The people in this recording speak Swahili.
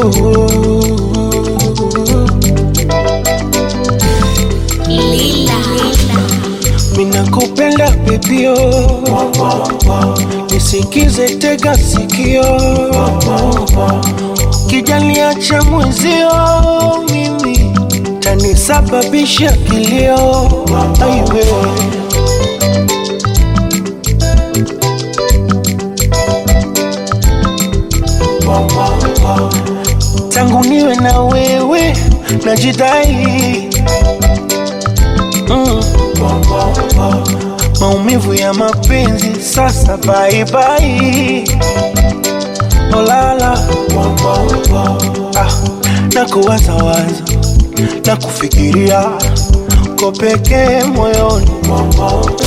Lila. minakupenda bebio nisikize tega sikio kijaliacha mwezio mimi tanisababisha kilio aiwe tangu niwe na wewe najidai mm. maumivu ya mapenzi sasa baibai olala ah, na kuwazawaza na kufikiria ko pekee moyoni